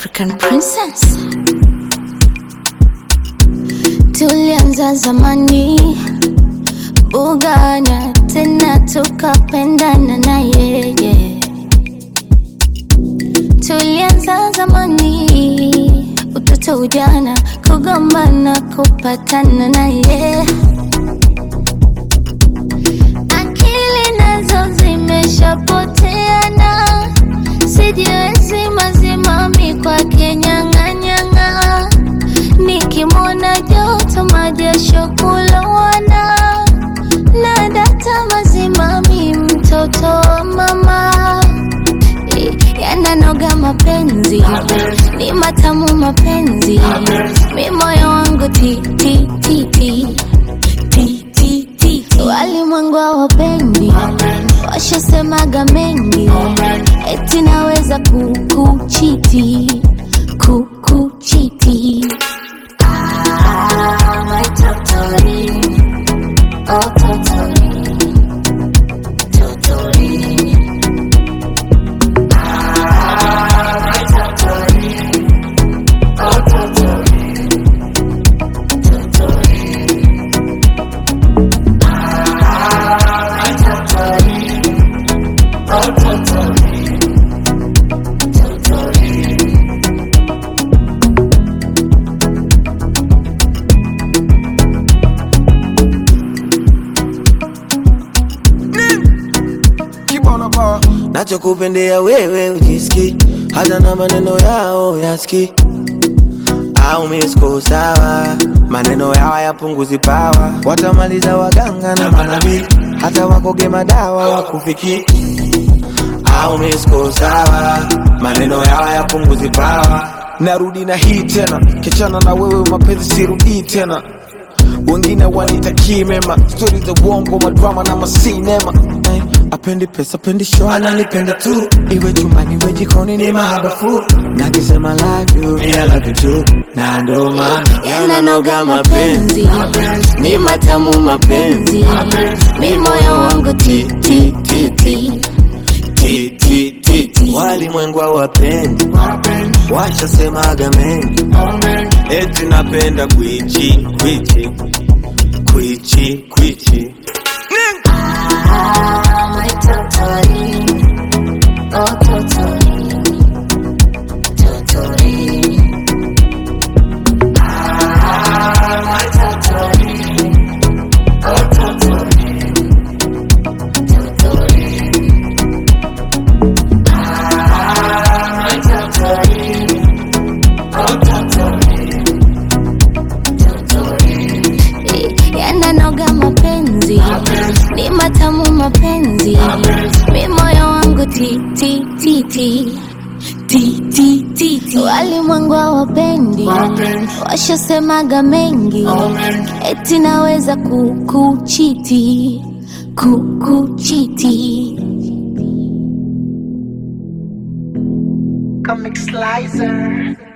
African princess. Tulianza zamani bugana, tena tukapendana na yeye. Tulianza zamani, utoto, ujana, kugombana, kupatana na yeye. Akili nazo zimeshapoteana, sijiwezi mazimami kwake nyang'anyang'a, nikimwona joto majasho kulowana, na data mazimami mtoto wa mama yananoga mapenzi ni matamu mapenzi mi moyo wangu ti ti ti ti ti ti ti walimwengu hawapendi washasemaga mengi eti naweza kukuchiti kukuchiti Ah, my totori. Oh, totori. Totori. Kibono Power. nachokupendea wewe ujiski hata na maneno yao yaski au misko sawa maneno yao yapunguzi pawa watamaliza waganga na manabii hata wakoge madawa wakufiki au misko sawa maneno yao yapunguzi pawa narudi na hii tena kichana na wewe mapenzi sirudii tena wengine wanitakii mema stori za uongo madrama na masinema Eh, apendi pesa apendi show ananipenda tu iwe chumbani iwe jikoni ni mahabafu nakisema love you, me I love you too. na ndo maana yananoga mapenzi ni matamu mapenzi mi moyo wangu ti ti ti ti Ti, ti, ti, ti. walimwengu hawapendi washasemaga mengi eti napenda kwichi kwichi kwichi kwichi Ah, my totori. Oh, totori. Totori. Ah, my totori. Oh, totori. Totori. Ah, my totori. Oh, totori. Totori. yananoga mapenzi ni matamu mapenzi mi moyo wangu ti ti ti ti ti ti ti ti walimwengu hawapendi washasemaga mengi eti naweza kukuchiti kukuchiti Comic Slicer.